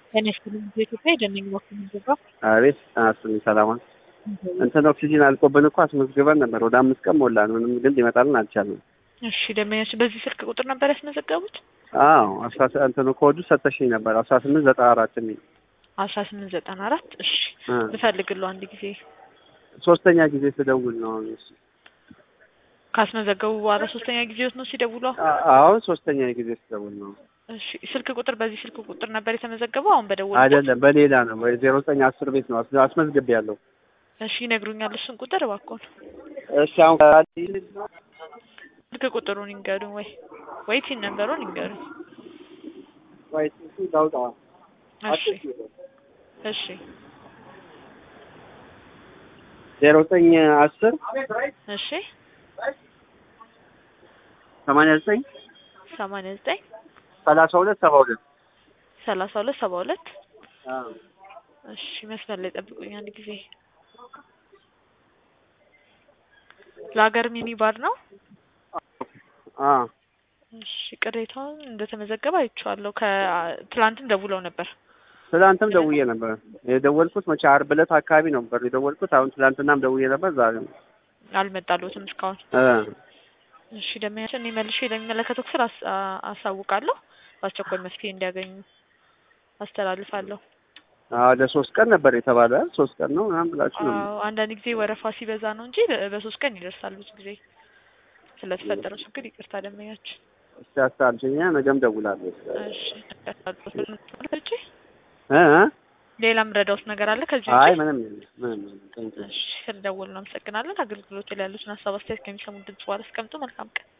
ጤና ይስጥልኝ በኢትዮጵያ የደነኝ በኩል ምንገባ አቤት አስሚ ሰላማን እንትን ኦክሲጂን አልቆብን እኮ አስመዝግበን ነበር። ወደ አምስት ቀን ሞላን። ምንም ግን ሊመጣልን አልቻልንም። እሺ ደንበኞች በዚህ ስልክ ቁጥር ነበር ያስመዘገቡት? አዎ አስራ እንትኑ ኮዱ ሰተሽኝ ነበር አስራ ስምንት ዘጠና አራት የሚል አስራ ስምንት ዘጠና አራት እሺ እ ልፈልግለው አንድ ጊዜ ሶስተኛ ጊዜ ስደውል ነው አሁን እሱ። ካስመዘገቡ በኋላ ሶስተኛ ጊዜዎት ነው ሲደውሉ? አ- አሁን ሶስተኛ ጊዜ ስደውል ነው። እሺ ስልክ ቁጥር በዚህ ስልክ ቁጥር ነበር የተመዘገበው? አሁን በደወሉ አይደለም በሌላ ነው። ዜሮ ዘጠኝ አስር ቤት ነው አስ- አስመዝግቤ ያለው። እሺ ይነግሩኛል እሱን ቁጥር እባክዎን። እሺ አሁን ስልክ ቁጥሩን ይንገሩኝ ወይ ወይ ቲን ነበሩን ይንገሩኝ። ዳውጣዋ እሺ እሺ ዜሮ ዘጠኝ አስር እሺ ሰማንያ ዘጠኝ ሰማንያ ዘጠኝ ሰላሳ ሁለት ሰባ ሁለት ሰላሳ ሁለት ሰባ ሁለት እሺ መስመር ላይ ጠብቁኝ አንድ ጊዜ። ለሀገር ሚኒ ባር ነው። አ እሺ ቅሬታውን እንደተመዘገበ አይቼዋለሁ። ከትላንትም ደውለው ነበር። ትላንትም ደውዬ ነበር የደወልኩት መቼ ዓርብ ዕለት አካባቢ ነበር የደወልኩት። አሁን ትላንትናም ደውዬ ነበር ዛሬ አልመጣልዎትም እስካሁን። እ እሺ ደመኛችን እኔ መልሼ ለሚመለከተው ክፍል አስ- አ- አሳውቃለሁ። በአስቸኳይ መፍትሄ እንዲያገኙ አስተላልፋለሁ። አዎ ለሶስት ቀን ነበር የተባለ ሶስት ቀን ነው ምናምን ብላችሁ ነው። አዎ አንዳንድ ጊዜ ወረፋ ሲበዛ ነው እንጂ በ- በሶስት ቀን ይደርሳል። ብዙ ጊዜ ስለተፈጠረው ችግር ይቅርታ ደመኛችን። እስቲ አስታልሽኛ ነገም ደውላለሁ። እሺ እሺ እ እ? ሌላም ረዳውት ነገር አለ ከዚህ አይ ውጪ? ምንም የለም፣ ምንም የለም። ቴንኪው። እሺ ስለደወሉ እናመሰግናለን። አገልግሎት ላይ ያሉትን ሀሳብ አስተያየት ከሚሰሙ ድምጽ በኋላ አስቀምጡ። መልካም ቀን